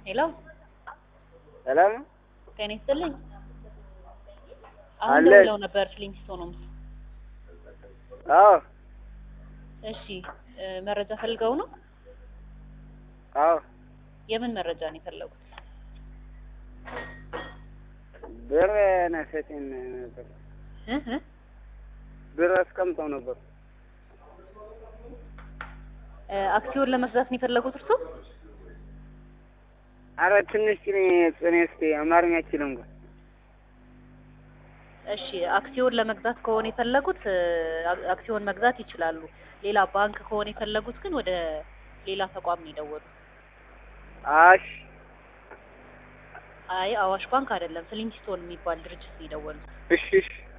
ሄሎ ሰላም ነው? ጤና ይስጥልኝ። አሁን አለ። ደውለው ነበር ፍሊንግስቶን ሆምስ። አዎ እሺ እ መረጃ ፈልገው ነው? አዎ የምን መረጃ ነው የፈለጉት? ብር ነሰቴን ነበር እ እ ብር አስቀምጠው ነበር። እ አክሲዮን ለመግዛት ነው የፈለጉት እርሶ? አረ ትንሽ ጭኔ ጽኔ እስኪ አማርኛ አችልም ጋር እሺ አክሲዮን ለመግዛት ከሆነ የፈለጉት እ አክ- አክሲዮን መግዛት ይችላሉ። ሌላ ባንክ ከሆነ የፈለጉት ግን ወደ ሌላ ተቋም ነው የደወሉት። አሽ አይ አዋሽ ባንክ አይደለም፣ ፍሊንግስቶን የሚባል ድርጅት ነው የደወሉት። እሺ እሺ